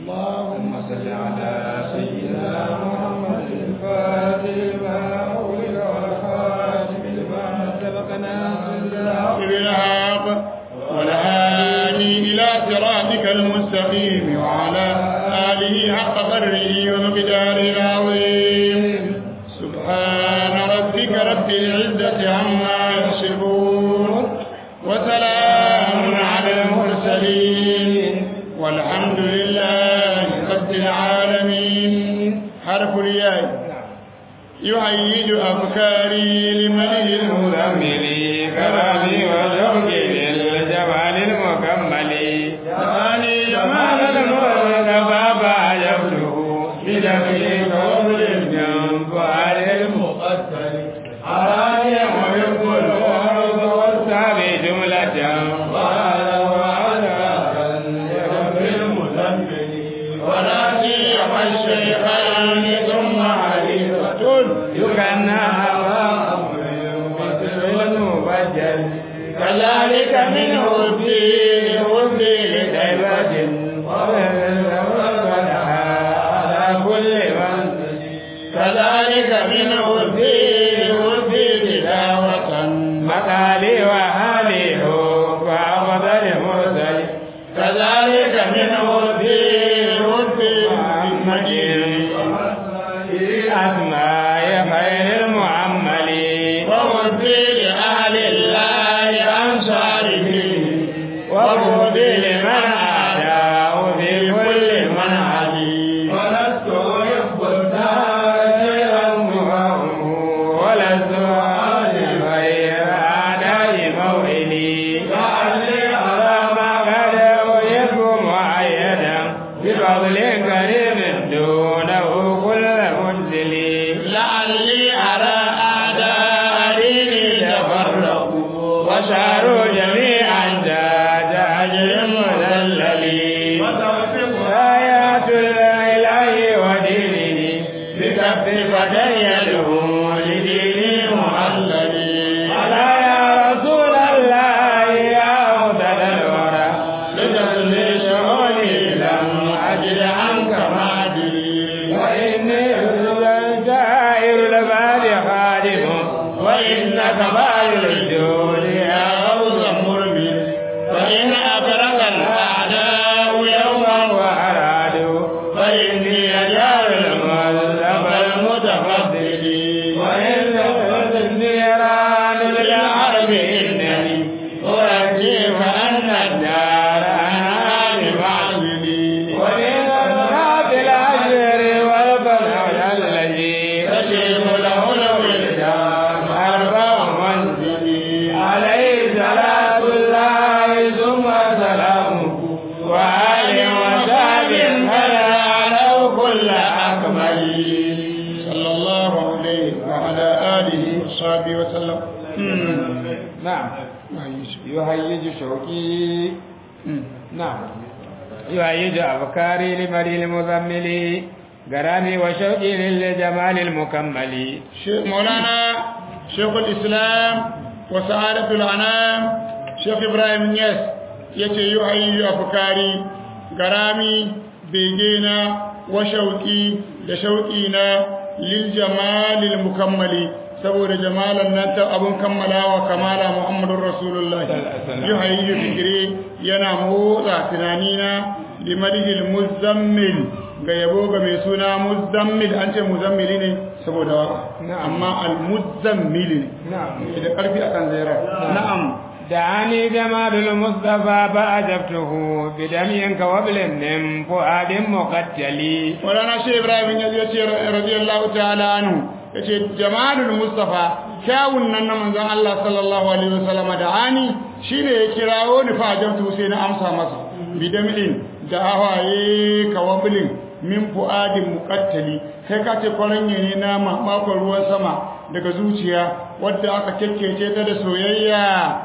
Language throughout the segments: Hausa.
اللهم صل على سيدنا محمد الفاتح لما أغلق والخاتم لما سبق ناصر الحق بالحق والهادي إلى صراطك المستقيم وعلى آله حق قدره ومقداره العظيم سبحان ربك رب العزة عما يصفون وسلام على المرسلين والحمد لله رب العالمين حرف الياء يهيج أفكاري لمن المزمل كرامي وزوجي للجمال المكمل ثاني جمال المصطفى فعجبته بدمه قبل الجنب على المقتل حرامي ويحب الأرض والسعي جملة قال وعلى رب المزمل وناسي الشيخين ثم حليفة يكنى أمام المبجل كذلك منه الدين والدين لغيبة على كل من كذلك منه الدين والدين دعوة مقالي وحالي فأفضل مرسل كذلك منه الدين والدين محمد أسماء خير المعمل ومدي لأهل الله أنصاره وبودي لمن عاداه في كل منهج ولست أحب التاجر المهم ولست أعلم غير أعداء موئلي لعلي أرى ما قد أحب معيدا بفضل كريم دونه كل منزل لعلي أرى أعداء ديني تفرقوا وساروا جميعا ذات أجر مذلل آيات الإله ودينه بكف فتيلهم لديني محلل ألا يا رسول الله يا أفضل الورى لتسلي شؤوني لم أجد عنك معدلي وإني الجائر لبال خادم وإنك بال الجود يا غوث مرمل فإن أبرق الأعداء يوما وأرادوا فإني أجار المذهب المتفضل وإن النيران للعرب إنني أرجي فأن الدار أنا بمعزلي ومن الناس الأجر والبنى الذي تجيب له الولدان أربع منزلي عليه صلاة الله ثم سلامه وآل وسهل هلا له كل أكمل صلى الله عليه وعلى آله وصحبه وسلم نعم يهيج شوقي نعم يهيج أفكاري لمري المزمل غرامي وشوقي للجمال المكمل شيخ مولانا شيخ الإسلام وسعادة الأنام شيخ إبراهيم يس yace yi hayyu afkari garami begena wa shauki da shauki na lil jamalil mukammali saboda jamalan nan ta abun kammalawa kamala muhammadur rasulullah yi hayyu fikri yana motsa tunanina limadhil muzammil ga yabo ga mai suna muzammil an ce muzammili ne saboda waka amma al muzammili ne da karfi akan zaira na'am دعاني جمال المصطفى فأجبته بدمي كوبل من فؤاد مقتلي ولنا شيخ إبراهيم يزيد رضي الله تعالى عنه yace jamalul mustafa kyawun nan na manzon Allah sallallahu alaihi wasallam da ani shine ya kirawo ni fa jamtu sai na amsa masa bidamilin da hawaye kawabilin min fuadin muqattali kai ka ce kwaranye ne na mamakon ruwan sama daga zuciya wadda aka kekkece ta da soyayya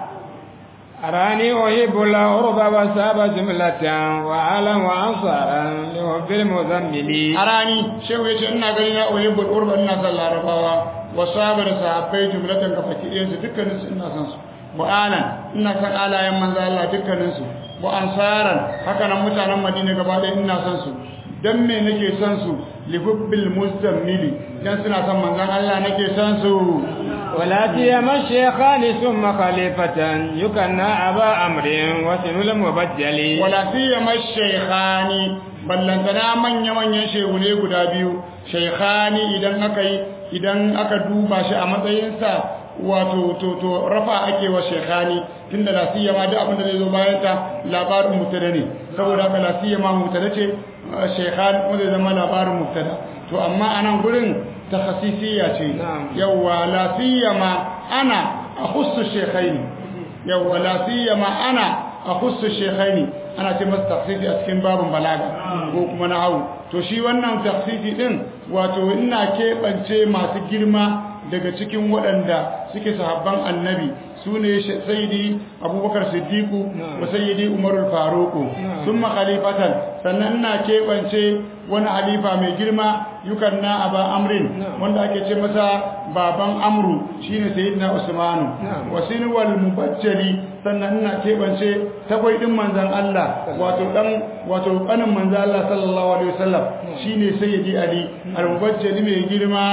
أراني أحب العرب وساب جملة وعلم وأنصارا لحب المزمل arani shehu yace ina gani na uhibbul urba ina son larabawa wa sabar sahabbai jumlatan ka fakiriyan su dukkanin su ina son su wa alan ina son alayen manzo Allah dukkanin su wa ansaran haka nan mutanen madina gaba ɗaya ina son su dan me nake son su li hubbil muzammili dan suna son manzon Allah nake son su ولا سيما الشيخان ثم خليفة يكنى أبا أمر وسن المبجل wala siyama shaykhani ballantana manya manyan shehune guda biyu shaykhani idan aka yi idan aka duba shi a matsayinsa wato to to rafa ake wa shaykhani tunda la siyama duk abin da zai zo bayan ta labarin mubtada ne saboda haka la siyama mubtada ce shaykhani kuma zai zama labarin mubtada to amma anan gurin takhasisiyya ce Na'am. yawwa la siyama ana akhussu shaykhaini yawwa la siyama ana akhussu shaykhaini ana ce masa takhsisi a cikin babin balaga ko kuma na hawu to shi wannan takhsisi din wato ina keɓance masu girma daga cikin waɗanda suke sahabban annabi su ne sayyidi abubakar siddiqu wa sayyidi umarul faruqu summa khalifatan sannan ina keɓance wani halifa mai girma yukan na aba amrin wanda ake ce masa baban amru shine sayyidina usmanu wasin wal mubajjali sannan ina keɓance takwai din manzon Allah wato dan wato kanin manzon Allah sallallahu alaihi wasallam shine sayyidi ali al mubajjali mai girma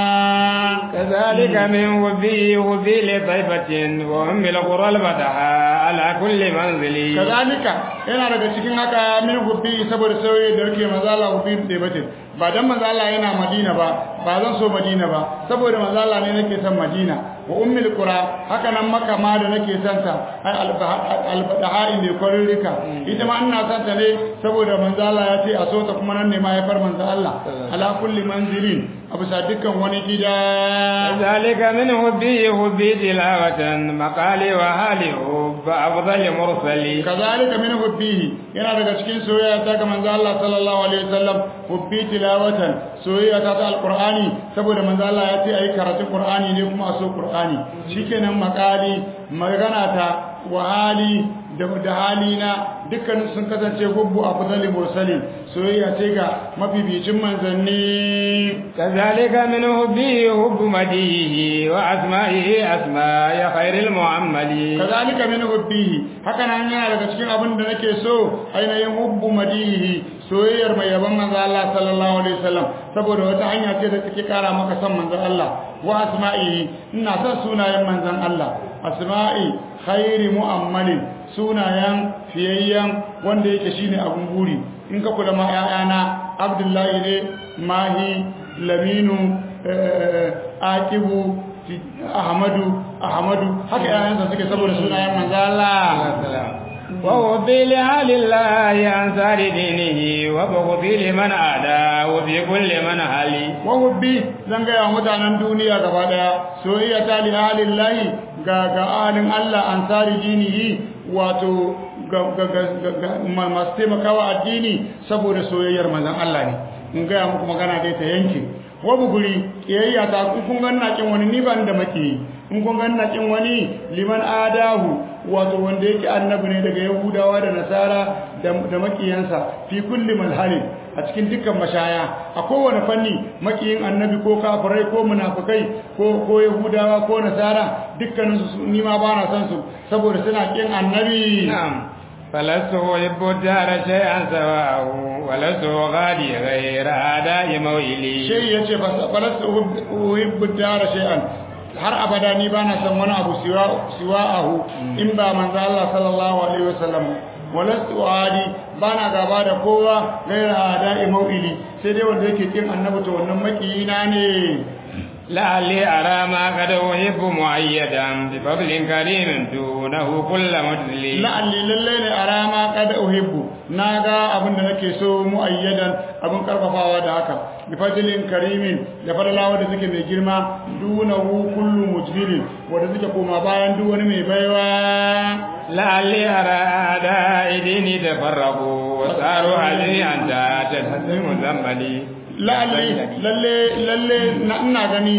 كذلك من وبي وبي لطيبة وأم القرى البدحاء على كل منزل kazalika yana daga cikin haka min hubbi saboda sauye da yake manzo Allah hubbi da bace ba dan manzo Allah yana Madina ba ba zan so Madina ba saboda manzo Allah ne nake son Madina wa ummul qura haka nan Makka ma da nake son ta ai al-badahai ne kwaririka ita ma ina son ta ne saboda manzo Allah ya ce a so ta kuma nan ne ma ya far manzo Allah ala kulli manzilin abu sa dukkan wani gida كذلك من هبي هبي تلاوة مقالي وهالي حب أفضل مرسلي kazalika min hubbihi yana daga cikin soyayya ta ga manzo Allah sallallahu alaihi wasallam hubbi tilawatan soyayya ta ta alqur'ani saboda manzo Allah ya ce ayi karatun qur'ani ne kuma a so qur'ani shikenan makali magana ta wa hali da da halina dukkan sun kasance hubbu afdali mursalin soyayya ce ga mabibicin manzanni كذلك من هبي هب مديه وأسمائه أسماء خير المعمل kazalika min hubbihi haka nan yana daga cikin abin da nake so ainihin hubbu madihi soyayyar mai yaban manzo Allah sallallahu alaihi wasallam saboda wata hanya ce da take kara maka son manzo Allah wa asma'i ina son sunayen manzon Allah asma'i khairi mu'ammalin sunayen fiyayyen wanda yake shine abun buri in ka kula ma 'ya'yana Abdullahi ne Mahi Laminu Akibu Ahmadu Ahmadu haka yayansa suke saboda sunayen manzo Allah وهبي لآل الله أنصار دينه وبغضي لمن عاداه وفي كل من هلي wahubbi zan gaya mutanen duniya gaba daya soyayya ta li halillahi ga ga alin Allah ansari dinihi wato ga ga ga ga ma- masu taimakawa addini saboda soyayyar manzon Allah ne in gaya muku magana dai ta yanke wabu guri kiyayya ta in kun ganna kin wani ni ban da maki in kun ganna kin wani liman adahu wato wanda yake annabi ne daga yahudawa da nasara da da makiyansa fi kulli malhalin a cikin dukkan mashaya a kowane fanni makiyin annabi ko kafirai ko munafikai ko ko yahudawa ko nasara dukkanin su ni ma ba na san su saboda suna kin annabi نعم فلست أحب الدار شيئا سواء ولست غادي غير أداء مويلي shay yace fa falastu uhibbu dara shay'an har abada ni ba na san wani abu siwa siwa'ahu in ba manzo Allah sallallahu alaihi wasallam walastu adi bana gaba da kowa gaira ada'i mau'ili sai dai wanda yake kin annabi to wannan makiyina ne لعلي أرى ما قد أحب مؤيدا بفضل كريم دونه كل مجزلي la'alli lalle ne a rama kada uhibbu na ga abin da nake so mu'ayyadan abin karfafawa da haka bi fadlin karimin da fadlawa da suke mai girma dunahu kullu mujbilin wanda suke koma bayan duk wani mai baiwa لعلي أرى أعداء ديني تفرقوا وصاروا علي أنت تتهم ذنبلي la'alli lalle lalle na ina gani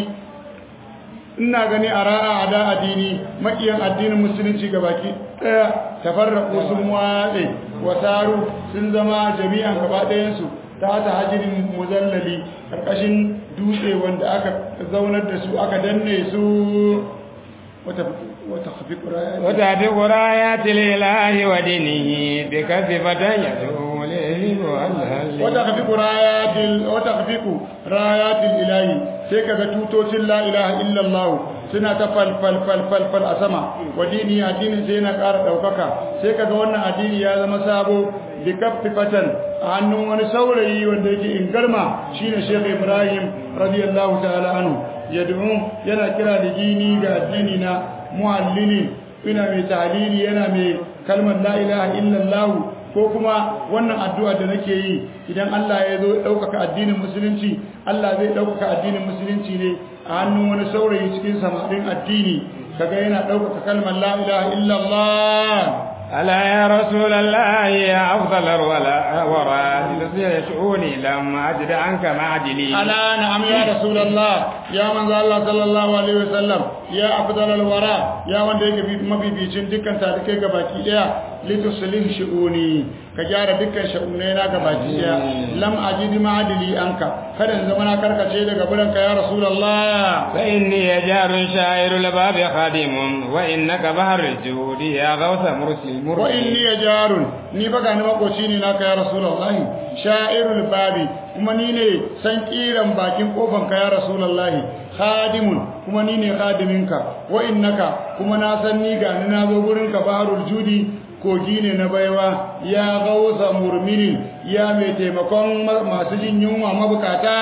ina gani a ra'a a da addini makiyan addinin musulunci ga baki daya tafarraku sun watse wasaru sun zama jami'an gaba ɗayansu ta ta hajirin muzallali ƙarƙashin dutse wanda aka zaunar da su aka danne su وتخفق رايات وتعتق رايات الإله ودينه بكثفة يدعو لإله والهل وتخفق رايات ال... وتخفق رايات الإله سيكا توتوش لا إله إلا الله suna ta falfal falfal fal a sama wa dini addinin sai yana ƙara ɗaukaka sai kaga wannan addini ya zama sabo bi kaffi fatan a hannun wani saurayi wanda yake in garma shine Sheikh Ibrahim radiyallahu ta'ala anhu yad'u yana kira da dini ga addini na muallini ina mai tahlili yana mai kalmar la ilaha illallah ko kuma wannan addu'a da nake yi idan Allah ya zo ɗaukaka addinin musulunci Allah zai ɗaukaka addinin musulunci ne a hannun wani saurayi cikin samarin addini kaga yana ɗaukaka kalmar la ilaha illallah ألا يا رسول الله يا أفضل الورى تصير شؤوني لم أجد عنك معجلي ألا نعم يا رسول الله يا من الله صلى الله عليه وسلم يا أفضل الورى يا من ديك في ما في بيشن دكان تاريخ gabaki daya lituslih shu'uni ka gyara dukkan sha'unaina gabaki daya lam ajid ma'adili anka kada in zama na karkace daga buran ka ya rasulullah fa inni jarun sha'irul babi khadimun wa innaka bahrul juhudi ya gausa mursil wa inni jarun ni baga ni makoci ne naka ya rasulullah sha'irul babi kuma ni ne san kiran bakin kofan ka ya rasulullah khadimun kuma ni ne khadiminka wa innaka kuma na san ni ga ni na zo gurin ka bahrul judi kogi ne na baiwa ya gausa murminin ya mai taimakon masu jin yunwa mabukata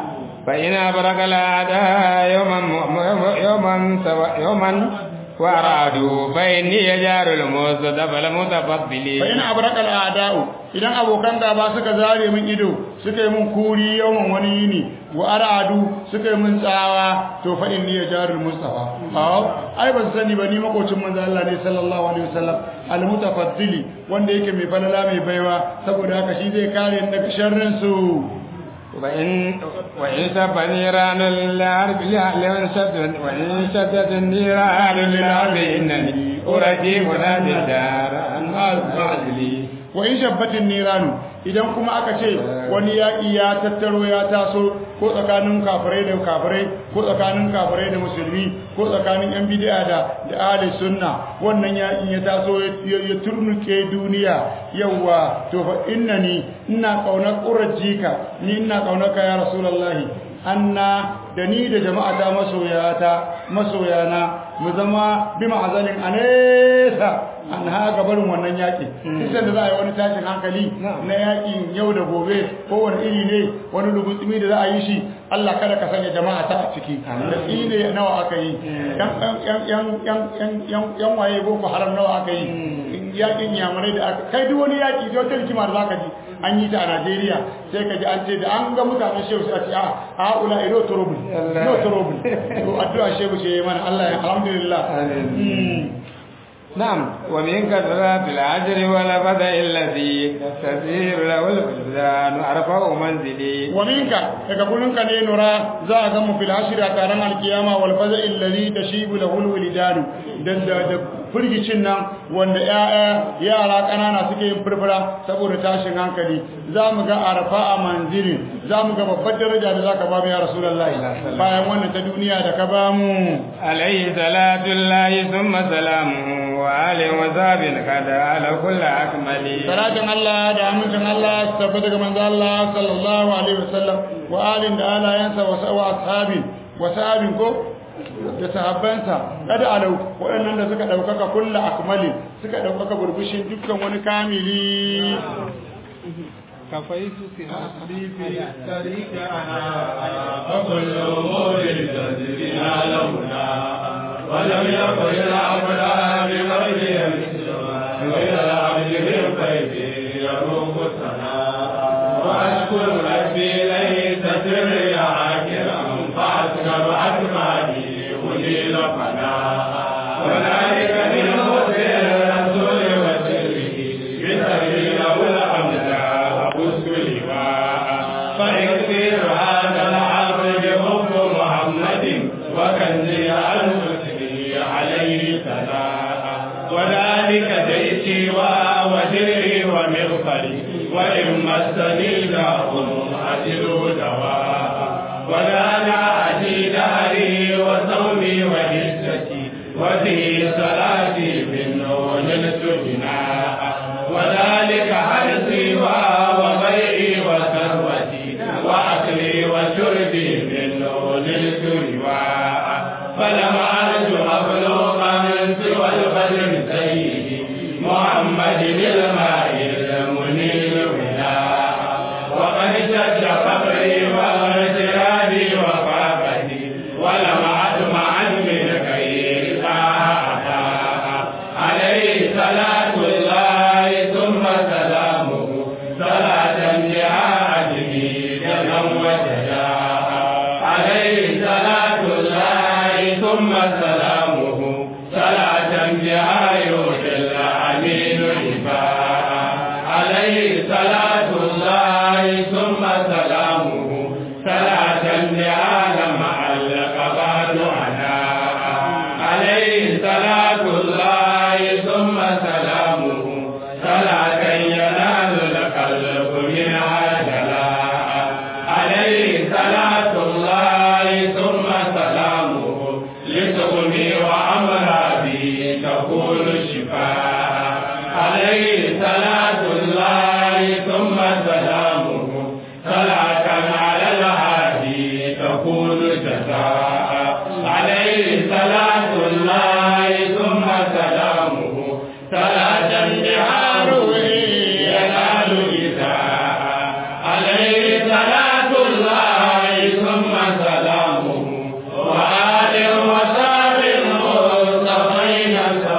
fa ina barakala da yawman yawman yawman وأرادوا فإني يجار المصطفى المتفضل فإن أبرق الأعداء idan abokan gaba suka zare min ido suka yi min kuri yawan wani yini wa aradu suka yi min tsawa to fa inni ya jarul mustafa aw ai ban sani ba ni makocin manzo Allah ne sallallahu alaihi wasallam al mutafaddili wanda yake mai falala mai baiwa saboda haka shi zai kare ni daga sharrin su وإن وإن سب نيران الأرض لمن شد وإن شدت النيران للأرض إنني أرجي منادي الدار أن أعزلي وإن شبت النيران idan kuma aka ce wani yaƙi ya tattaro ya taso ko tsakanin kafirai da kafirai ko tsakanin kafirai da musulmi ko tsakanin yan bid'a da da ahli sunna wannan yaƙin ya taso ya turnuke duniya yawa to fa innani ina kaunar qurajika ni ina kaunar ka ya rasulullahi anna da ni da jama'ata masoyata masoyana mu zama bi ma'azanin anesa an ha gabarin wannan yaƙi kisan da za a yi wani tashin hankali na yaƙin yau da gobe ko wani iri ne wani lugutsumi da za a yi shi Allah kada ka sanya jama'a ta a ciki da tsine nawa aka yi yan waye boko haram nawa aka yi yaƙin yamurai da aka kai duk wani yaƙi da wata hikima da za ka ji an yi ta a Najeriya sai ka ji an ce da an ga mutanen shehu sai a ce a haula ino turubul no turubul to addu'a shehu ce mana Allah ya alhamdulillah نعم ومن كثرة الأجر والبدء الذي تسير له البلدان أرفع منزلي ومنك يقولون كان نرى زاغم في العشر أتارن القيامة والفزع الذي تشيب له الولدان da firgicin nan wanda ya'ya yara ƙanana suke yin furfura saboda tashin hankali za mu ga arfa a manzilin za mu ga babbar daraja da za ka ba mu ya rasulullahi bayan wannan ta duniya da ka ba mu alaihi salatu lahi summa salamu wa alihi wa sahbihi kada ala kulli akmali salatin Allah da amincin Allah su tabbata ga manzo Allah sallallahu alaihi wasallam wa alin da alayansa wa ashabin wa sahabin ko da sahabbansa kada alau waɗannan da suka ɗaukaka kulla akmali suka ɗaukaka burbushin dukkan wani kamili كفيت في التصريف طريق أنا فكل أمور تدرينا لهنا ولم يكن العبد بغير غير العبد بالقيد يروم الثناء وأشكر ربي ليس سري عاكرا فأسكر أكمالي أجيل فناء وذلك من حسن الرسول وسره بسبيل الأمداء أبث لواء فيكثر هذا العبد بحب محمد وكنزي المسلم عليه ثناء وذلك جيشي ووزيري ومغفري وإن مسني داء أجل دواء ولا أتي داري وصومي وهجتي بدر سيدي محمد الماء المنير ولاء وقد شد فقري واغترابي وفاقتي ولم أطمع من غير طاعة عليه صلاة الله ثم سلامه صلاة جهاده جنم وجداء عليه صلاة الله ثم سلامه صلاة جهاده الأمين الشفاء عليه صلاة الله ثم سلامه صلاة لعالم القباد عناء عليه صلاة الله ثم سلامه صلاة ينال القلب منها جلاء عليه صلاة الله ثم سلامه لتغني وأمراضي تكون شفاء عليه صلاة الله ثم سلامه صلاة على الهادي تكون جزاء عليه صلاة الله ثم سلامه صلاة بحاره ينال إساء عليه صلاة الله ثم سلامه وآل وصحب المصطفين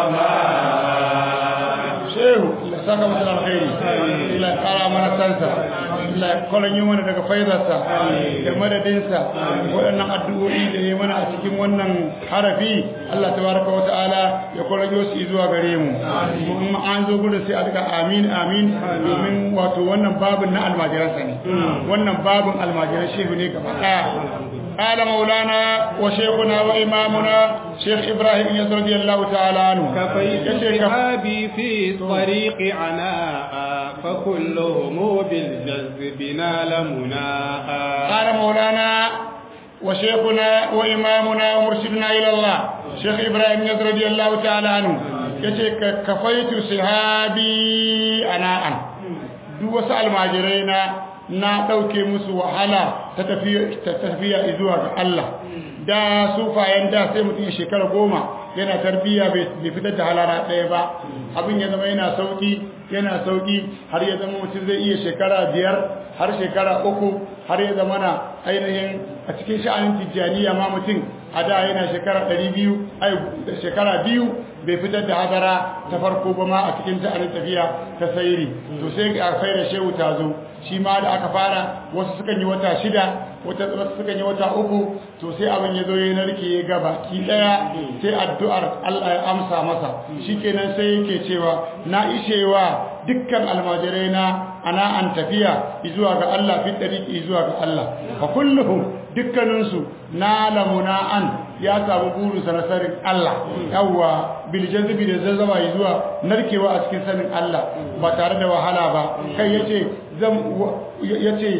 السماء shehu Allah ya saka masa da alkhairi Allah ya kara mana sansa Allah ya kwalon yi mana daga faidarsa da madadinsa waɗannan addu'o'i da ya mana a cikin wannan harafi Allah tabaraka wa ta'ala ya kwalon su zuwa gare mu kuma an zo gudu sai a duka amin amin domin wato wannan babin na almajiransa ne wannan babin almajiran shehu ne gaba ɗaya قال مولانا وشيخنا وإمامنا شيخ إبراهيم يزر رضي الله تعالى عنه كفيت يشيخ شهابي في طريق عناء فكلهم بالجذب نال مناء قال مولانا وشيخنا وإمامنا ومرشدنا إلى الله شيخ إبراهيم يزر رضي الله تعالى عنه يشيخ كفيت صحابي أناء duk wasu almajirai na na ɗauke musu wahala ta tafiya zuwa ga Allah da sufayen da sai mutum ya shekara goma yana tarbiyya bai fitar da halara ɗaya ba abin ya zama yana sauki yana sauki har ya zama mutum zai iya shekara biyar har shekara uku har ya zama na ainihin a cikin sha'anin tijjaniya ma mutum a da yana shekara ɗari biyu ai shekara biyu bai fitar da hadara ta farko ba ma a cikin sha'anin tafiya ta sayiri to sai a kai da shehu ta zo shi ma da aka fara wasu sukan yi wata shida wata wasu sukan yi wata uku to sai abin ya zo ya narke ya gaba ki daya sai addu'ar Allah ya amsa masa shikenan sai yake cewa na ishewa dukkan almajirai na ana an tafiya zuwa ga Allah fi dariki zuwa ga Allah fa kulluhum dukkaninsu na lamuna an ya samu burinsa na sanin Allah yawwa bil jazbi da zazzaba zuwa narkewa a cikin sanin Allah ba tare da wahala ba kai yace zan yace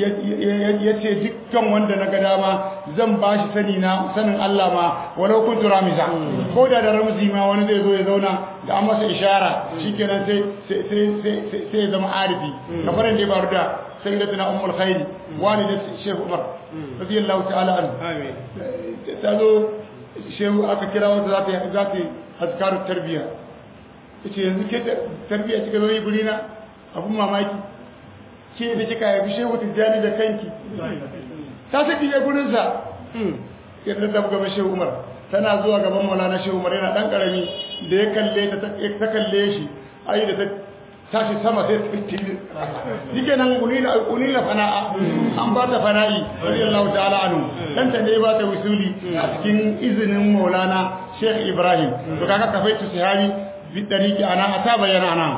yace dukkan wanda na ga dama zan bashi sani na sanin Allah ma walau kuntu ramiza ko da da ramzi ma wani zai zo ya zauna da an masa ishara shikenan sai sai sai sai ya zama arifi kamar da ya faru da sayyidatuna ummul khair walidat shaykh umar radiyallahu ta'ala anhu amin ta zo shehu aka kira wata za ta yi za ta yi azkarun tarbiyya ce yanzu ke tarbiyya kika zo yi guri na abun mamaki ke da kika haifi shehu tijjani da kanki ta saki ya gurinsa yadda ta gaba shehu umar tana zuwa gaban maulana shehu umar yana dan karami da ya kalle ta ta kalle shi ai da ta tashi sama sai ta fiti yake nan unila unila fana'a an ba ta fana'i radiyallahu ta'ala anhu dan ta ne ba ta wusuli a cikin izinin maulana sheikh ibrahim to kaga kafaitu sahabi bi dariki ana ata bayyana ana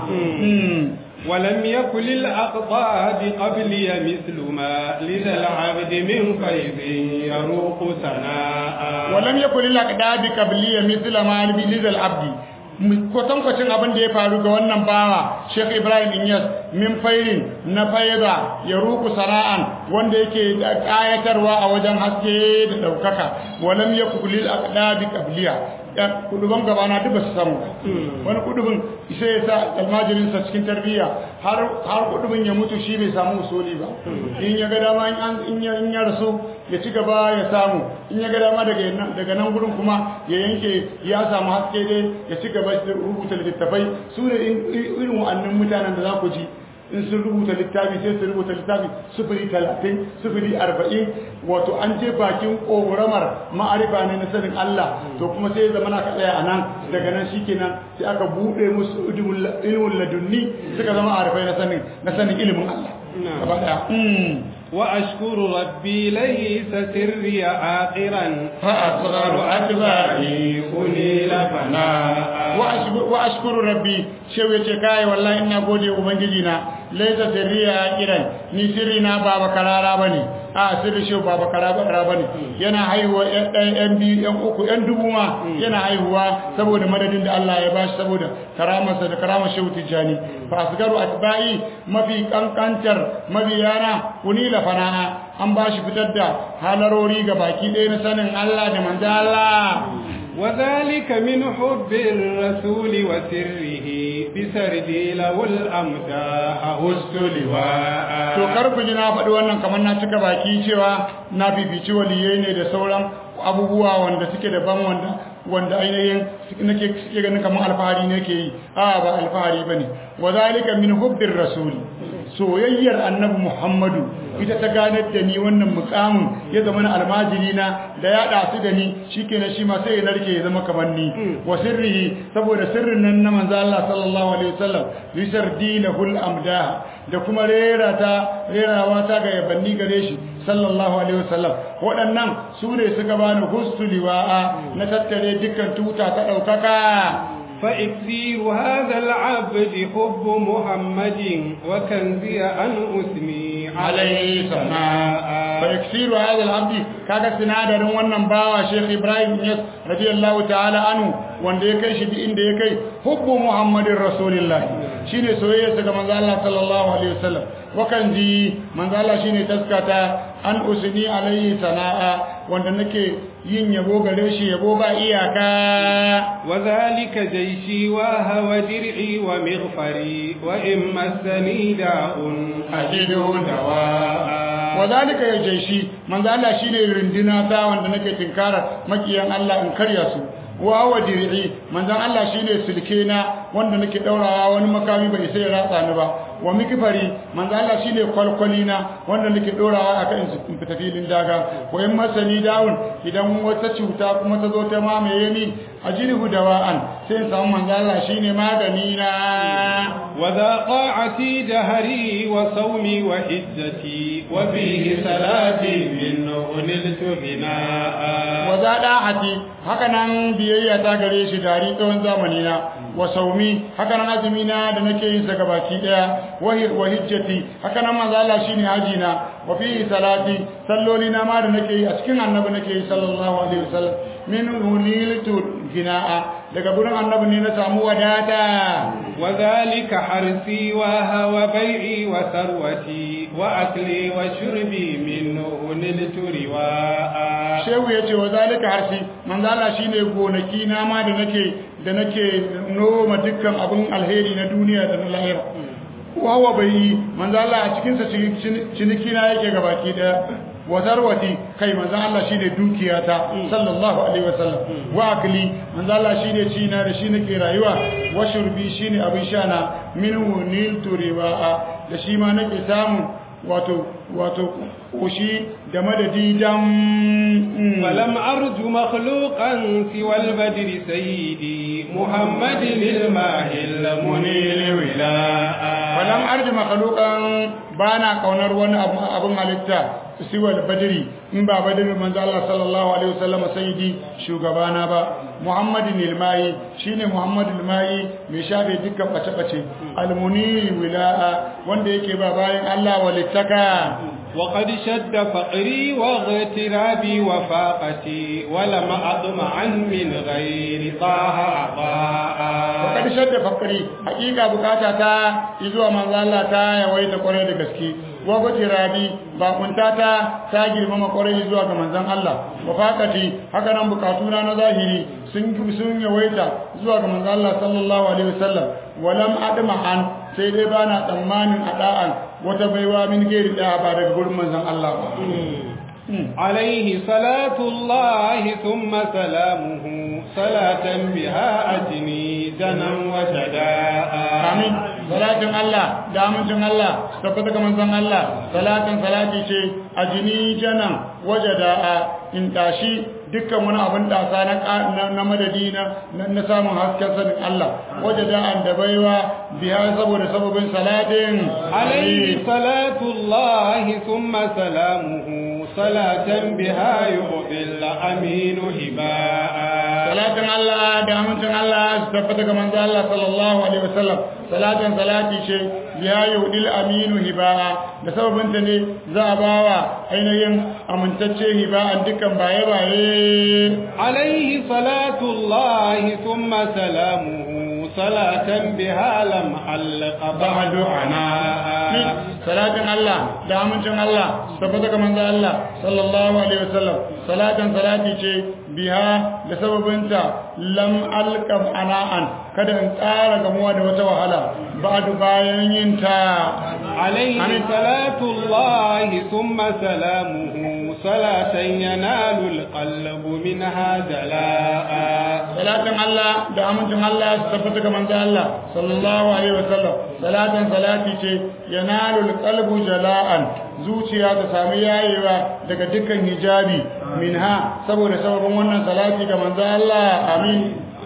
ولم يكن للأقطاب قبلي مثل ما لذا العبد من فيض يروق سناء ولم يكن للأقطاب قبلي مثل ما لذا العبد kwatankwacin abin da ya faru ga wannan bawa Sheikh Ibrahim Inyas min fairin na faida ya ruku sana'an wanda yake kayatarwa a wajen haske da daukaka walam yakulil aqdabi qabliya kuduban gabana duk ba su samu wani kudubin sai ya sa almajirinsa cikin tarbiyya har har kudubin ya mutu shi bai samu usuli ba in ya ga dama in ya in ya rasu ya ci gaba ya samu in ya ga dama daga nan daga nan gurin kuma ya yanke ya samu haske dai ya ci gaba da rubuta littattafai su ne irin wa'annan mutanen da za ku ji in sun rubuta littafi sai su rubuta littafi sufuri talatin sufuri arba'in wato an je bakin ƙoramar ma'arifa ne na sanin Allah to kuma sai zama na ka tsaya a nan daga nan shikenan sai aka buɗe musu ilimin ladunni suka zama arifai na sanin na sanin ilimin Allah gaba ɗaya وأشكر ربي ليس سري آخرا فأصغر أتباعي أنيل فناء وأشكر ربي شو يتكاي والله إنا بودي أبنجينا ليس سري آخرا ni sirri na baba karara bane a sirri shi baba karara bane yana haihuwa yan biyu yan uku yan dubu ma yana haihuwa saboda madadin da Allah ya bashi saboda karamarsa da karamar shehu tijjani fa asgaru atba'i mafi kankantar mabiyana kunila fana'a an bashi fitar da halarori ga baki ɗaya na sanin Allah da manzo Allah وذلك من حب الرسول وسره بسردي له الأمداح هست لواء to kar ku ji na faɗi wannan kamar na cika baki cewa na bibici waliyai ne da sauran abubuwa wanda suke daban wanda wanda ainihin nake suke ganin kamar alfahari ne ke yi a ba alfahari bane wa zalika min hubbir rasul soyayyar annabi muhammadu ita ta ganar da ni wannan mukamin ya zama na almajiri na da ya ɗasu da ni shikenan shi ma sai ya narke ya zama kamar ni wa sirrihi saboda sirrin nan na manzo Allah sallallahu alaihi wasallam yusar dinahul amdah da kuma rera ta rerawa ta ga yabanni gare shi sallallahu alaihi wasallam waɗannan su ne suka bani hustu liwa'a na tattare dukkan tuta ta ɗaukaka فإكثير هذا العبد حب محمد وكنزي أن أثني عليه سماء فإكثير هذا العبد كاكا سنادر ونن باوا شيخ إبراهيم يس رضي الله تعالى عنه wanda ya kai shi duk inda ya kai hubbu muhammadin rasulillah shine soyayya ga manzo Allah sallallahu alaihi wasallam wakan ji manzo Allah shine taskata an usni alaihi sana'a wanda nake yin yabo gare shi yabo ba iyaka وذلك جيشي وهو درعي ومغفري وإن مسني داء أجده دواء وذلك ya jaishi manzo Allah shine rindina ta wanda nake tinkara makiyan Allah in karya su wa wa dir'i manzon Allah shine sulkena wanda nake daurawa wani makami bai sai ya ratsa ni ba wa mikfari manzon Allah shine kwalkwalina wanda nake dorawa akan in fita filin daga wa in masani dawun idan wata cuta kuma ta zo ta mamaye ni ajrihu dawa'an sai in samu manzon Allah shine magani na وذا طاعتي دهري وصومي وحجتي وفيه صلاتي منه نلت بناء وذا داعتي haka nan biyayya ta gare shi dari tsawon zamani na wa saumi haka nan azumi na da nake yin sa gabaki daya wa hijjati haka nan manzo Allah shine haji na wa fi salati salloli na ma da nake yi a cikin annabi nake yi sallallahu alaihi wasallam min huliltu gina'a daga gurin annabi ne na samu wadata وذلك حرثي وهوى بيعي وثروتي وأكلي وشربي منه نلت رواء shehu ya ce wa zalika harsi manzala shine gonaki na ma da nake da nake noma dukkan abin alheri na duniya da na lahira wawa bai yi manzala a cikinsa ciniki na yake gabaki daya wa zarwati kai manzan Allah shine dukiyata sallallahu alaihi wasallam wa akli manzan Allah shine ci na da shi nake rayuwa wa shurbi shine abin sha na minhu niltu riwa'a da shi ma nake samu wato wato kushi da madadi dan فلم أرج مخلوقا سوى البدر سيدي محمد الماهي المنيل ولاء falam arji makhluqan bana kaunar wani abun halitta siwal badri in ba badri manzo Allah sallallahu alaihi wasallam sayyidi shugabana ba muhammadin ilmai shine muhammadul mai mai shafe dukkan bace bace almuni wilaa wanda yake ba bayan Allah walittaka وقد شد فقري واغترابي وفاقتي ولم أطمعا من غير طه عطاء وقد شد فقري حقيقة بكاتتا إذو من الله تا يويت قرية gaske wagwace rabi bakuntata ta girmama kwarai zuwa ga manzon Allah wafakati haka nan bukatuna na zahiri sun sun yawaita zuwa ga manzon Allah sallallahu alaihi wasallam walam adma an sai dai bana tsammanin ada'an wata baiwa min gairi da ba daga gurin manzon Allah ba عليه صلاة الله ثم سلامه صلاة بها أجني جنا وجداء amin salatin Allah da amincin Allah tabbata ga manzon Allah salatin salati ce ajini janan wajada'a in tashi dukkan wani abin dasa na na madadi na na samun hasken sanin Allah wajada'an da baiwa biya saboda sababin salatin عليه صلاة الله ثم سلامه صلاة بها يعطي الأمين هباء salatin Allah da amincin Allah su tabbata ga manzo Allah sallallahu alaihi wasallam salatin salati ce ya yudil aminu hiba'a da sababin ta ne za a bawa ainihin amintacce hiba'an dukkan baye baye عليه صلاة الله ثم سلامه صلاة بها لم علق بعد عناء salatin Allah da amincin Allah su tabbata ga manzo Allah sallallahu alaihi wasallam salatin salati ce biha da sababinta lam alqab ana'an kada in tsara gamuwa da wata wahala ba'du bayan yin ta عليه آمين. صلاة الله ثم سلامه صلاة ينال القلب منها جلاء salatin Allah da amincin Allah su tabbata ga manzo Allah sallallahu alaihi wasallam salatin salati ce yanalul qalbu jala'an zuciya ta sami yayewa daga dukkan hijabi minha saboda sababin wannan salati ga manzo Allah amin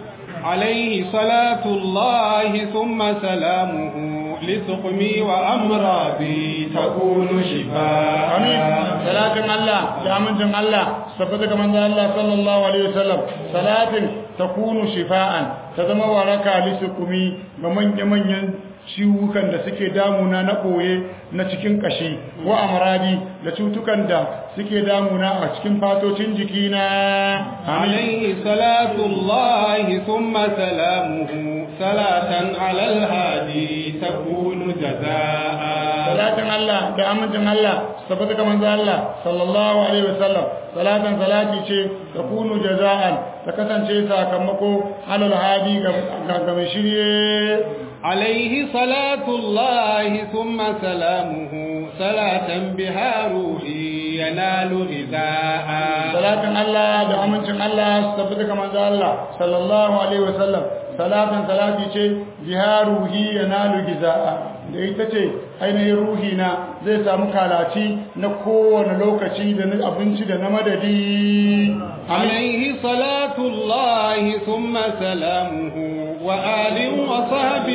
عليه صلاة الله ثم سلامه لسقمي وأمراضي تكون شفاء amin salatin Allah da amincin Allah su tabbata ga manzo Allah sallallahu alaihi wasallam salatin takunu shifa'an ta zama waraka lisukumi ga manyan manyan ciwukan da suke damuna na ɓoye na cikin ƙashi wa amradi da cutukan da suke damuna a cikin fatocin jikina amin عليه صلاة الله ثم سلامه صلاة على الهادي تكون جزاء salatin Allah da amincin Allah su tabbata ga manzo Allah sallallahu alaihi wasallam salatin salati ce ta kunu jaza'an ta kasance sakamako halal hadi ga ga mai shirye عليه صلاة الله ثم سلامه صلاة بها روحي ينال غذاء salatin Allah da amincin Allah su tabbata ga manzo Allah sallallahu alaihi wasallam salatin salati ce jiharuhi yanalu giza'a da ita ce ainihin ruhi na zai samu kalaci na kowane lokaci da na abinci da na madadi amin عليه صلاة الله ثم سلامه وآل وصحب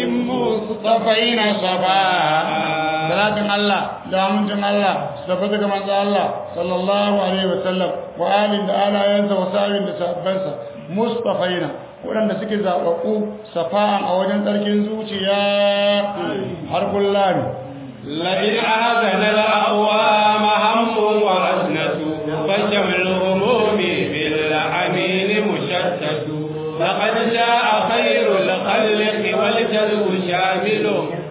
مصطفين صفاء salatin Allah da amincin Allah su tabbata ga manzo Allah sallallahu alaihi wasallam wa alin da alayansa wa sa'in da sahabbansa mustafaina waɗanda suke zaɓaɓɓu safa'an a wajen tsarkin zuciya har kullani لئن أهزن الأقوام هم ورزنة فجمع الهموم بالأمين مشتت لقد جاء خير الخلق والجلب شامل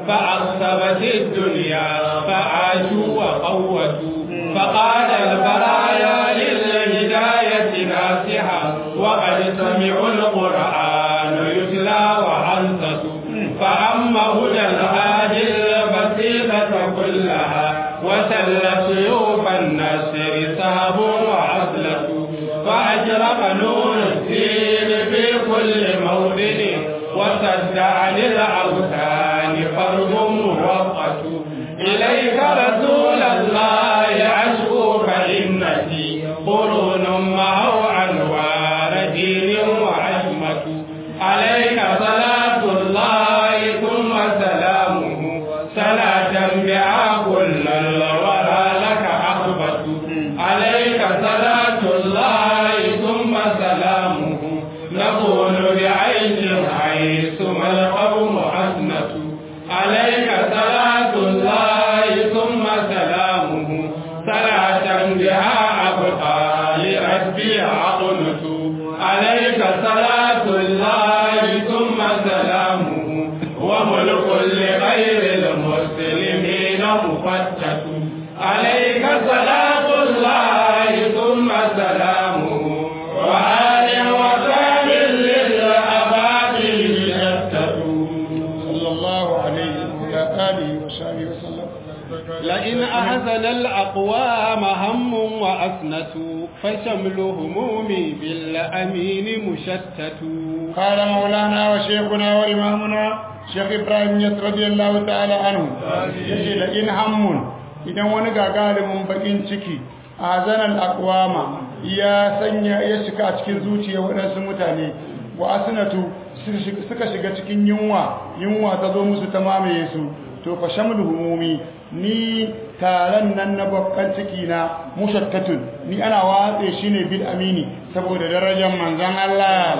فعصبت الدنيا فعاشوا وقوتوا فقال البرايا للهداية ناصحا وقد سمعوا القرآن يتلى وعنصتوا فأما هدى الهادي البسيطة كلها وسل سيوف النسر سهب وعزلة فأجرق نور الدين في كل موطن وسد عن الأوثان فرض موقت إليك رسول الله أشكو فإنتي قرون معه أنوار دين وعزمة عليك صلاة الله ثم سلامه صلاة بها كل الورى لك مفتت عليك صلاة الله ثم سلامه وآل وصحب للأباطل يفتتوا صلى الله عليه وعلى آله وصحبه وسلم لئن أحزن الأقوام هم وأسنة فشمل همومي بالأمين مشتت قال مولانا وشيخنا وإمامنا شيخ إبراهيم يس رضي الله تعالى عنه يجي لئن هم إذا ونقى غالب بقين ciki azanan aqwama ya sanya ya shiga a cikin zuciya waɗansu mutane wa asnatu suka shiga cikin yunwa yunwa ta zo musu ta mamaye su to fa shamlu humumi ni taron nan na babban ciki na mushattatun ni ana watse shi ne bil amini saboda darajar manzon Allah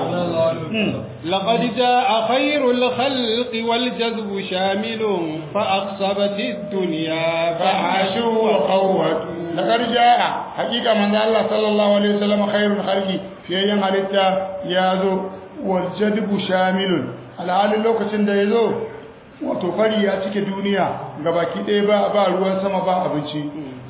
لقد جاء خير الخلق والجذب شامل فأقصبت الدنيا فعاشوا وقوتوا لقد جاء حقيقة من الله صلى الله عليه وسلم خير الخلق في أيام حالتا يازو والجذب شامل الحال لوكسن da yazo wato fari ya cike duniya gabaki ɗaya ba ba ruwan sama ba abinci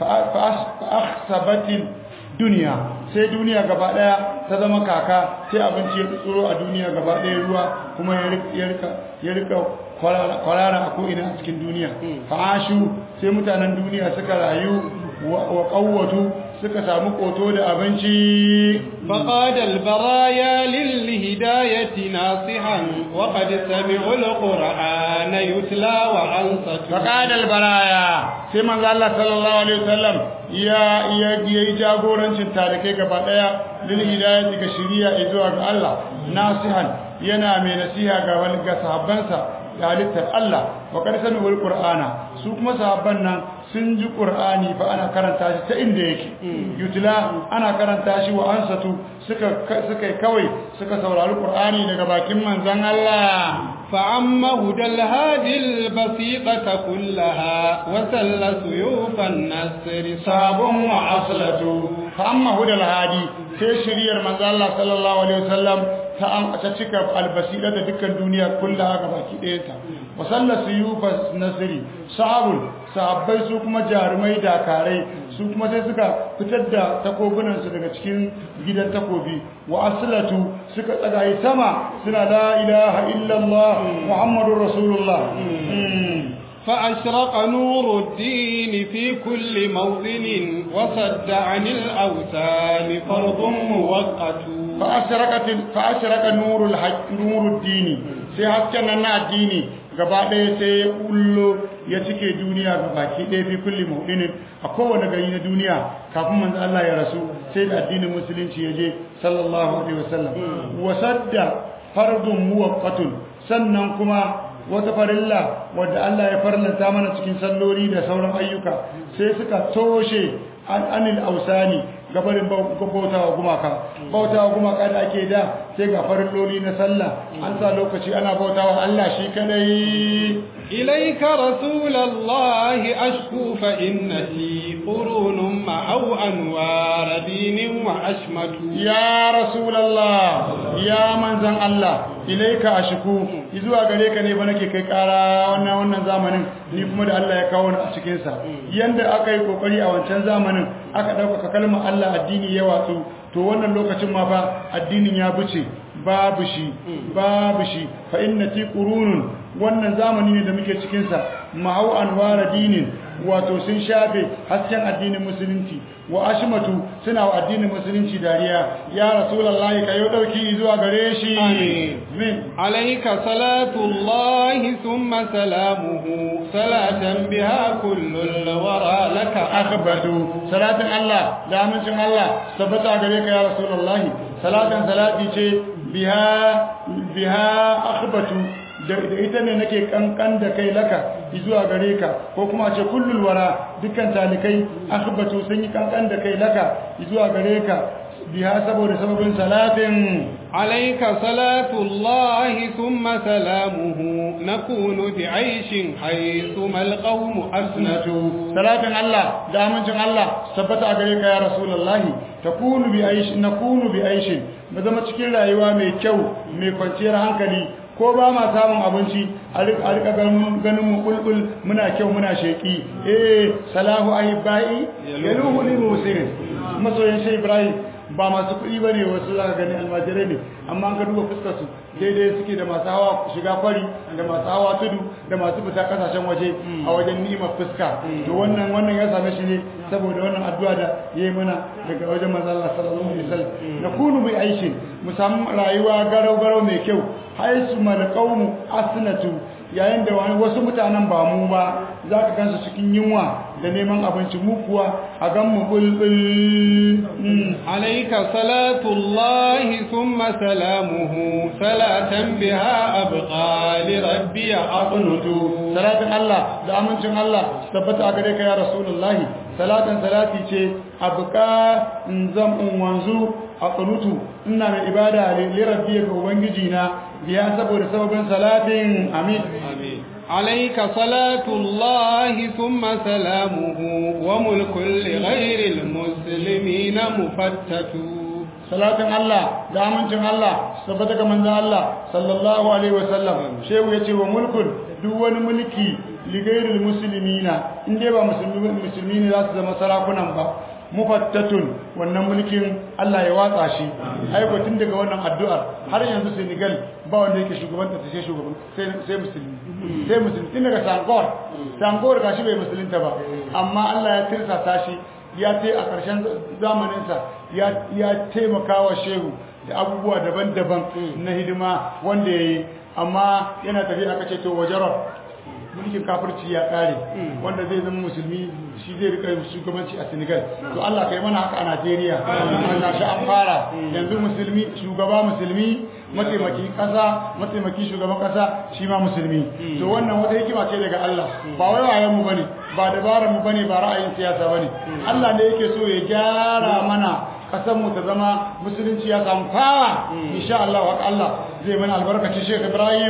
fa'asabatin duniya sai duniya gaba ɗaya ta zama kaka sai abinci ya tsoro a duniya gaba ɗaya ruwa kuma ya rika kwarara a ko'ina a cikin duniya fa'ashu sai mutanen duniya suka rayu wa ƙawwatu suka samu koto da abinci فقاد البرايا للهداية ناصحا وقد سمعوا القرآن يتلى وأنصتوا فقاد البرايا sai manzo Allah sallallahu alaihi wasallam ya ya yi jagorancin tarikai gaba daya lil hidayati ga shiriya zuwa ga Allah nasihan yana mai nasiha ga wani ga sahabbansa da halittar Allah wa qad sami'ul qur'ana su kuma sahabban nan sun ji qur'ani fa ana karanta shi ta inda yake yutla ana karanta shi wa ansatu suka suka kawai suka saurari qur'ani daga bakin manzon Allah فعم هدى الهادي البسيطة كلها وسل سيوف النسر صاب وعصلة فأما هدى الهادي sai shiriyar manzo Allah sallallahu alaihi wasallam ta an ta cika albasira da dukkan duniya kullaha ga baki ɗayanta wa sallatu yufas nasri sahabul sahabbai su kuma jarumai dakarai su kuma sai suka fitar da takobunan su daga cikin gidan takobi wa aslatu suka tsagaye sama suna la ilaha illallah muhammadur rasulullah فأشرق نور الدين في كل موطن وصد عن الأوثان فرض موقت فأشرقت فأشرق نور الحق نور الدين sai hasken nan na addini gaba ɗaya sai ya kullo ya cike duniya gaba ki ɗaya fi kulli mu'minin a kowane gari na duniya kafin manzo Allah ya rasu sai da addinin musulunci ya je sallallahu alaihi wasallam wasadda fardun muwaqqatun sannan kuma wata farilla wadda Allah ya farlanta mana cikin salloli da sauran ayyuka sai suka toshe an anil ausani gabarin bautawa gumaka bautawa gumaka da ake da sai ga farilloli na sallah an sa lokaci ana bautawa Allah shi kadai إليك رسول الله أشكو فإنتي قرون معو أنوار دين وأشمت ya rasulullah ya manzan Allah ilaika ashku zuwa gare ka ne ba nake kai kara wannan wannan zamanin ni kuma da Allah ya kawo ni a cikin sa yanda aka yi kokari a wancan zamanin aka dauka kalmar Allah addini ya watsu to wannan lokacin ma fa addinin ya buce babu shi babu shi fa innati qurunun wannan zamani ne da muke cikin sa ma'au anwara dinin wato sun shafe hasken addinin musulunci wa ashmatu suna wa addinin musulunci dariya ya rasulullahi kayo dauki zuwa gare shi آمين. عليك صلاة الله ثم سلامه صلاة بها كل الورى لك akhbatu salatin Allah da amincin Allah tabbata gare ka ya rasulullahi salatin salati ce biha biha akhbatu da ita ne nake kankan da kai laka zuwa gare ka ko kuma ce kullul wara dukkan talikai akhbatu sun yi kankan da kai laka zuwa gare ka biha saboda sababin salatin عليك صلاة الله ثم سلامه نكون بعيش حيثما القوم أسنتوا salatin Allah da amincin Allah tabbata a gare ka ya rasulullahi takunu bi aish nakunu bi aish mu zama cikin rayuwa mai kyau mai kwanciyar hankali ko ba ma samun abinci a rika ganin mu bulbul muna kyau muna sheki eh salahu ahibai yaluhu lil musirin masoyan shi ibrahim ba masu kuɗi ba ne wasu za ka gani almajirai ne amma ka duba fuskarsu daidai suke da masu hawa shiga kwari da masu hawa tudu da masu fita kasashen waje a wajen ni'imar fuska to wannan wannan ya same shi ne saboda wannan addu'a da ya yi mana daga wajen manzo Allah sallallahu alaihi wasallam na kunu bi aishin mu samu rayuwa garau garau mai kyau haisu malqawmu asnatu yayin da wasu mutanen ba mu ba za ka gansu cikin yunwa da neman abinci mu kuwa a gan mu bulbul alaika salatullahi thumma salamuhu salatan biha abqa li rabbi aqnutu salatin Allah da amincin Allah tabbata a gare ka ya rasulullahi salatan salati ce abqa in zam in wanzu aqnutu ina mai ibada li rabbi ga ubangiji na biya saboda sababin salatin amin amin عليك صلاة الله ثم سلامه وملك لغير المسلمين مفتت صلاة الله دامنشن الله سبتك من الله صلى الله عليه وسلم شيء يتي وملك دون ملكي لغير المسلمين إن ديبا مسلمين لا تزم سراكنا با mufattatun wannan mulkin Allah ya watsa shi aiko tun daga wannan addu'ar har yanzu Senegal ba wanda yake shugaban ta sai shugaban sai sai musulmi sai musulmi tun daga Sangor Sangor gashi bai musulunta ba amma Allah ya tirsa shi ya ce a ƙarshen zamanin sa ya ya taimaka wa shehu da abubuwa daban-daban na hidima wanda yayi amma yana tafiya aka ce to wajarar mulkin kafirci ya kare wanda zai zama musulmi shi zai rika shugabanci a Senegal to Allah kai mana haka a Najeriya Allah shi an fara yanzu musulmi shugaba musulmi mataimaki kasa mataimaki shugaban kasa shi ma musulmi to wannan wata hikima ce daga Allah ba wai wayan mu bane ba dabaran mu bane ba ra'ayin siyasa bane Allah ne yake so ya gyara mana kasan mu ta zama musulunci ya samu fawa insha Allah wa Allah zai mana albarkacin Sheikh Ibrahim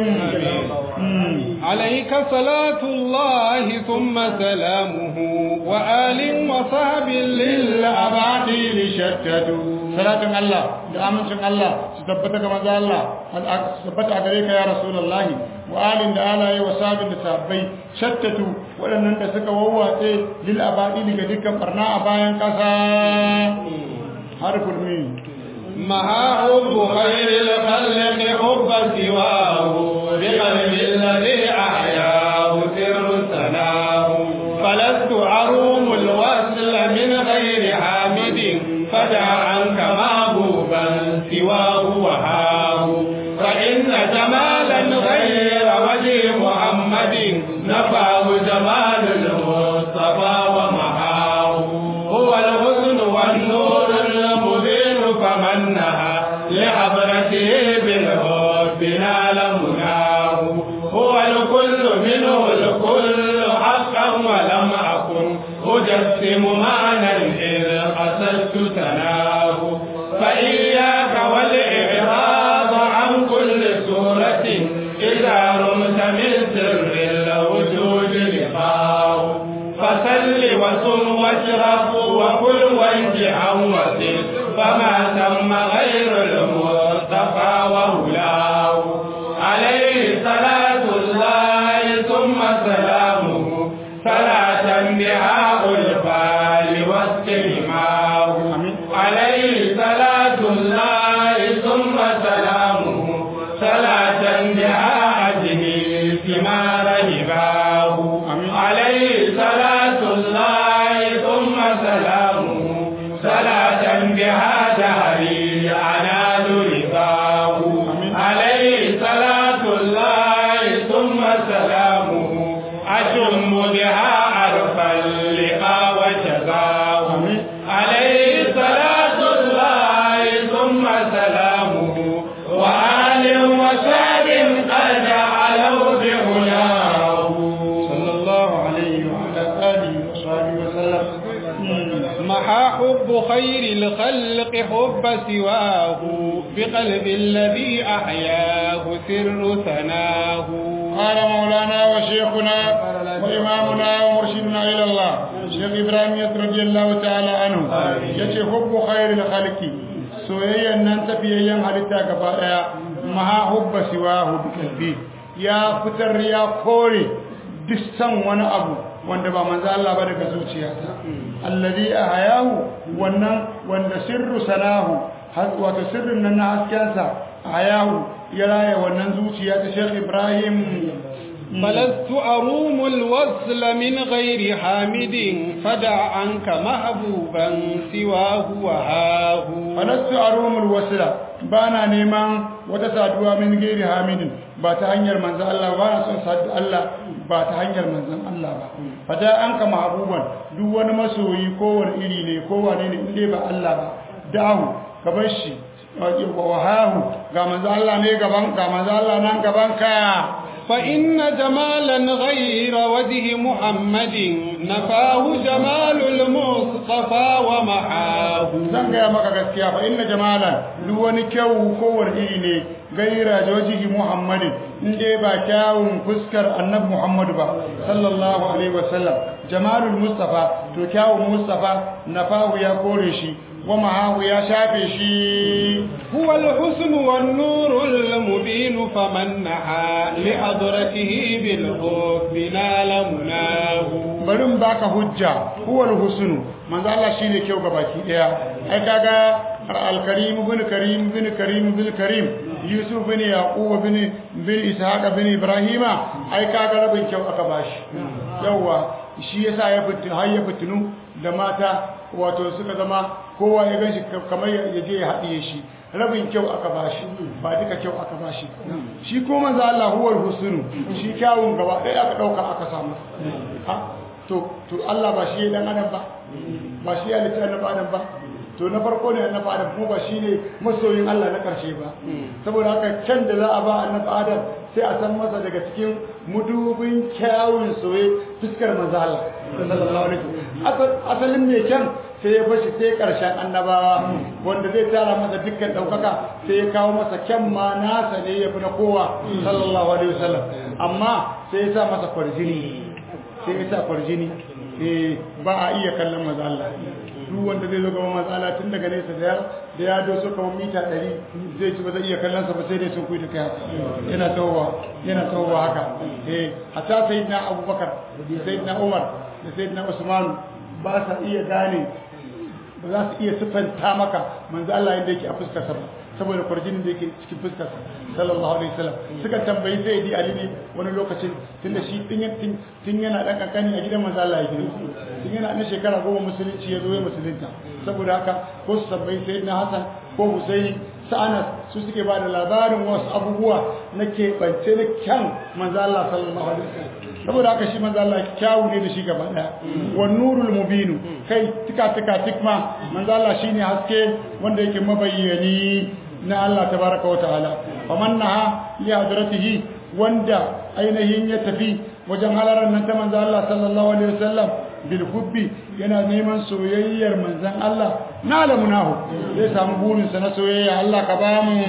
عليك صلاة الله ثم سلامه وآل وصحب للأباطيل شتتوا صلاة الله da amincin Allah su tabbata ga manzo Allah su tabbata a gare ka ya Rasulullahi wa alin da alaye wa sabin da sabbai shattatu waɗannan da suka wawwatse lil abadili ga dukkan barna a bayan ƙasa harful min مها حب خير الخلق حب سواه بقلب الذي أحياه سر سناه فلست أروم الوصل من غير حامد فدع عنك محبوبا سواه وهاه فإن جمالا غير وجه محمد نفاه جمال المصطفى ومحاه هو الحسن والنور المبين فمنها لحضرته بالحب نال مناه هو الكل منه الكل حقا ولم أكن أجسم معنى إذ قصدت تناه فإياك والإعراض عن كل سورة إذا رمت من سر الوجود لقاه فسل وصم واشرب وكل وانجعا وسل فما ثم غير المصطفى وهلاه عليه صلاة الله ثم سلامه صلاة بها البال واستلماه عليه صلاة الله ثم سلامه صلاة بها أجهي ثمار هباه عليه صلاة الله ثم سلامه صلاة بها دهري أنال رضاه عليه صلاة الله ثم سلامه أشم بها عرف اللقاء وجزاه عليه صلاة الله ثم سلامه وآل وساب قد علوا بعلاه صلى الله عليه وعلى آله وصحبه وسلم محا حب خير الخلق حب سواه بقلب الذي أحياه سر ثناه قال مولانا وشيخنا وإمامنا ومرشدنا إلى الله شيخ إبراهيم رضي الله تعالى عنه يتي حب خير الخلق soyayyan nan tafiyayyen halitta gaba daya maha hubba siwahu bi qalbi ya fitar ya kore duk san wani abu wanda ba manzo Allah ba daga zuciyarsa alladhi ahyahu wannan wanda sirru salahu wato sirrin nan na haskensa ahyahu ya raya wannan zuciya ta Sheikh Ibrahim فلست أروم الوصل من غير حامد فدع عنك محبوبا سواه وهاه فلست أروم الوصل بانا نيمان وتسادوا من غير حامد ba ta hanyar manzan Allah ba na son sadu Allah ba ta hanyar manzan Allah ba fada an ka mahabuban duk wani masoyi kowane iri ne kowane ne inda ba Allah ba dahu ka bar shi wahahu ga manzan Allah ne gaban ga manzan Allah nan gaban ka فإن جمالا غير وجه محمد نفاه جمال المصطفى ومحاه zan gaya maka gaskiya fa inna jamalan duk wani kyau kowane iri ne gaira da wajihi muhammadin in dai ba kyawun fuskar annabi muhammadu ba sallallahu alaihi wasallam jamalul mustafa to kyawun mustafa nafahu ya kore shi wa mahahu ya shafe shi هو الحسن والنور المبين فمن نحى لحضرته بالحب نال مناه barin baka hujja huwal husnu manzo Allah shine kyau ga baki daya ai kaga al-karim bin karim bin karim bin karim yusuf bin yaqub bin bin ishaq bin ibrahima ai kaga rabin kyau aka bashi yawa shi yasa ya fitin har ya fitinu da mata wato suka zama kowa ya ganshi kamar ya je ya haɗiye shi rabin kyau aka bashi ba duka kyau aka bashi shi ko manzo Allah huwal husnu shi kyawun gaba ɗaya aka ɗauka aka samu to to Allah ba shi dan adam ba ba shi ya litta annabi adam ba to na farko ne annabi adam kuma ba shi ne masoyin Allah na karshe ba saboda haka can da za a ba annabi adam sai a san masa daga cikin mudubin kyawun soye fuskar manzo Allah sallallahu alaihi wasallam asalin ne kyan sai ya bashi sai karshen annabawa wanda zai tara masa dukkan daukaka sai ya kawo masa kyan ma nasa ne ya fi na kowa sallallahu alaihi wasallam amma sai ya sa masa kwarjini sai ya sa kwarjini ba a iya kallon maza Allah duk wanda zai zo gaban maza Allah tun daga nesa da da ya doso kamar mita 100 zai ci ba zai iya kallon sa ba sai dai sun kuyi da kai yana tawowa yana tawowa haka eh hatta sayyidina Abubakar sayyidina Umar da sayyidina Usman ba sa iya gane ba za su iya siffanta maka manzo Allah yadda yake a fuskarsa ba saboda kwarjinin da yake cikin fuskarsa sallallahu alaihi wasallam suka tambayi sai di ali ne wani lokacin tunda shi tun yana dan kankani a gidan manzo Allah yake tun yana na shekara goma musulunci ya zo ya musulunta saboda haka ko su tambayi sayyidina Hassan ko Husaini sa'ana su suke ba da labarin wasu abubuwa na keɓance na kyan manzo Allah sallallahu alaihi wasallam saboda haka shi manzo Allah kyawu ne da shi gaba daya wan nurul mubinu kai tika tika tikma manzo Allah shine haske wanda yake mabayyani na Allah tabaraka wa ta'ala faman naha li hadratihi wanda ainihin ya tafi wajen halarar nan ta manzo Allah sallallahu alaihi wasallam bil hubbi yana neman soyayyar manzon Allah na lamunahu zai samu burin sa na soyayya Allah ka ba mu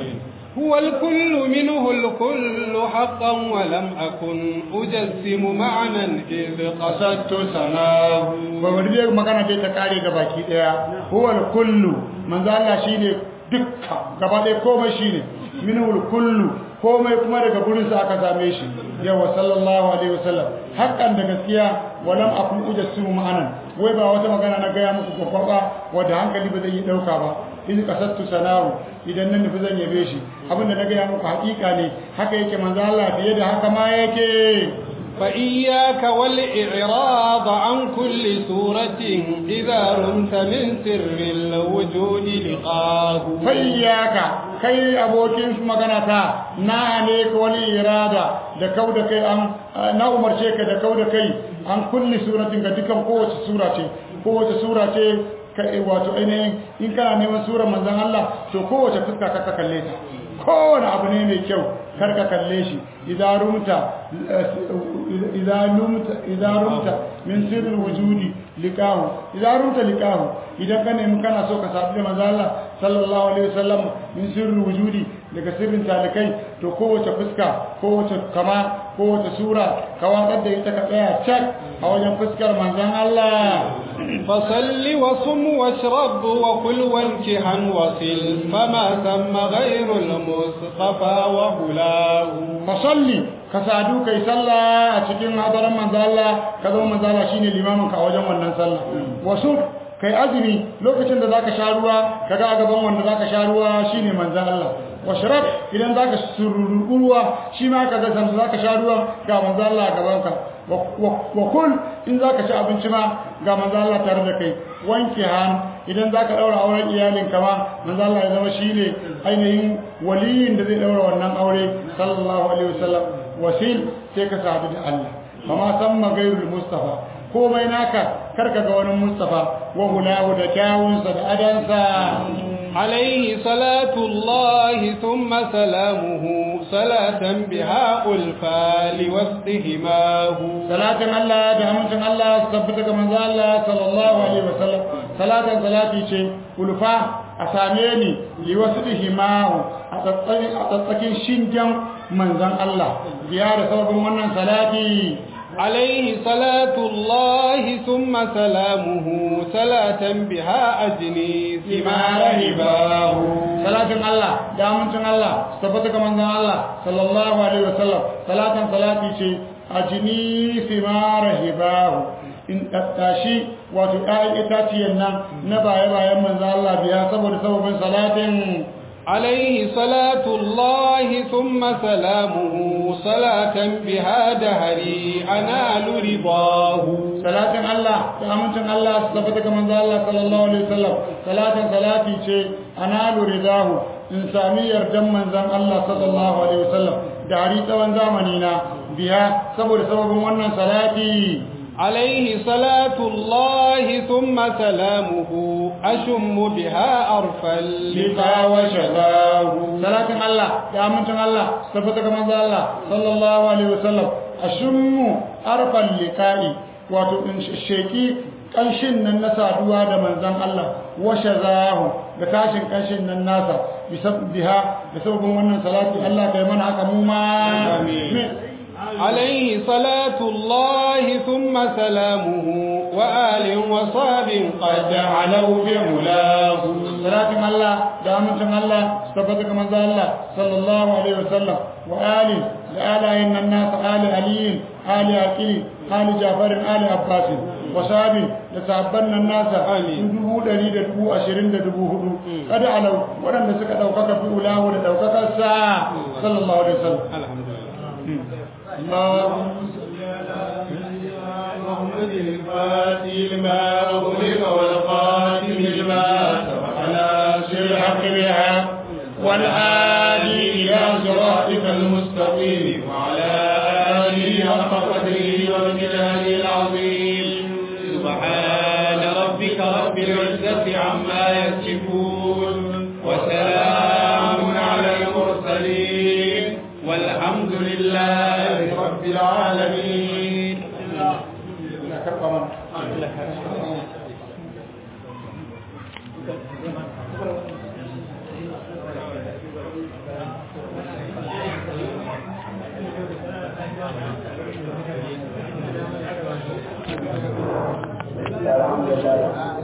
هو الكل منه الكل حقا ولم أكن أجسم معنى إذ قصدت سناه وورد magana dai ta kare ga baki daya huwal kullu manzo Allah shine dukka gaba dai komai shine minul kullu komai kuma daga gurin sa aka same shi yawa sallallahu alaihi wasallam hakan da gaskiya walam akun ujassu ma'anan wai ba wata magana na gaya muku kwakwaba wadda hankali ba zai yi dauka ba in kasattu sanahu idan nan nufi zan yabe shi abinda na gaya muku hakika ne haka yake manzo Allah fiye da haka ma yake فإياك والإعراض عن كل سورة إذا رمت من سر الوجود لقاه فإياك kai abokin maganata na ne ka wani irada da kau da kai an na umarce ka da kau da kai an kulli suratin ga dukan kowace sura ce kowace sura ce ka wato ainihin in kana neman surar manzon Allah to kowace fuska ka kalle ta kowane abu ne mai kyau kar ka kalle shi idan rumta idan rumta idan rumta min sirril wujudi liqahu idan rumta liqahu idan ka nemi kana so ka sabu da manzo Allah sallallahu alaihi wasallam min sirril wujudi daga sirrin talikai to kowace fuska kowace kama kowace sura ka watsar da ita ka tsaya cak a wajen fuskar manzon Allah فصل وصم واشرب وكل وانكحا وصل فما ثم غير المصطفى وهلاه fasalli ka sadu kai sallah a cikin hadaran manzo Allah ka zama manzo Allah shine limamin ka a wajen wannan sallah wasu kai azumi lokacin da zaka sha ruwa kaga a gaban wanda zaka sha ruwa shine manzo Allah washrab idan zaka sururu ruwa shi ma kaga san zaka sha ruwa ga manzo Allah a gaban ka wa kul in zaka ci abinci ma ga manzo Allah tare da kai wanke han idan zaka daura auren iyalin ka ma manzo Allah ya zama shine ainihin waliyin da zai daura wannan aure sallallahu alaihi wasallam wasil sai ka sadu da Allah amma san magairul mustafa komai naka karka ga wani mustafa wa hulahu da kyawunsa da adansa عليه صلاة الله ثم سلامه صلاة بها ألفى لوسطهماه salatin Allah da amincin Allah su tabbata ga manzo Allah sallallahu alaihi wasallam salatin salati ce ulfa a same ni li wasbihimahu a tsatsakin a tsatsakin shingen manzon Allah biya da sababin wannan salati عليه صلاة الله ثم سلامه صلاة بها أجني ثمار هباه salatin Allah da amincin Allah su tabbata ga manzon Allah sallallahu alaihi wasallam salatin salati ce ajini simara hibahu in tattashi wato ɗayan itaciyan nan na baya-bayan manzon Allah biya saboda sababin salatin عليه صلاة الله ثم سلامه صلاة بها دهري أنال رضاه salatin Allah da amincin Allah su tabbata ga manzo Allah sallallahu alaihi wasallam salatin salati ce analu ridahu in sami yardan manzon Allah sallallahu alaihi wasallam da hari tsawon zamani na biya saboda sababin wannan salati عليه صلاة الله ثم سلامه أشم بها أرفا liqa wa shadahu salatin Allah da amincin Allah su tabbata ga manzo Allah sallallahu alaihi wasallam ashummu arfal liqa'i wato in sheki kanshin nan na saduwa da manzon Allah wa shazahu da tashin kanshin nan nasa bisabbiha da sababin wannan salati Allah kai mana haka mu ma amin عليه صلاة الله ثم سلامه وآل وصاب قد علوا بعلاه salatin Allah da amincin Allah su tabbata ga manzo Allah sallallahu alaihi wasallam wa ali da alayin nan nasa ali aliyin ali aqili ali jafarin ali abbasin wa sahabi da sahabban nan nasa Amin. su dubu ɗari da dubu ashirin da dubu hudu kada alau waɗanda suka ɗaukaka fi ulahu da ɗaukakar sa sallallahu alaihi wasallam الحمد لله اللهم محمد الفاتح لما أغلق والقاتم لما سبق ناصر الحق بالحق والهادي إلى صراطك المستقيم وعلى آله حق قدره ومقداره العظيم سبحان ربك رب العزة عما يصفون وسلام على المرسلين والحمد لله رب العالمين الحمد لله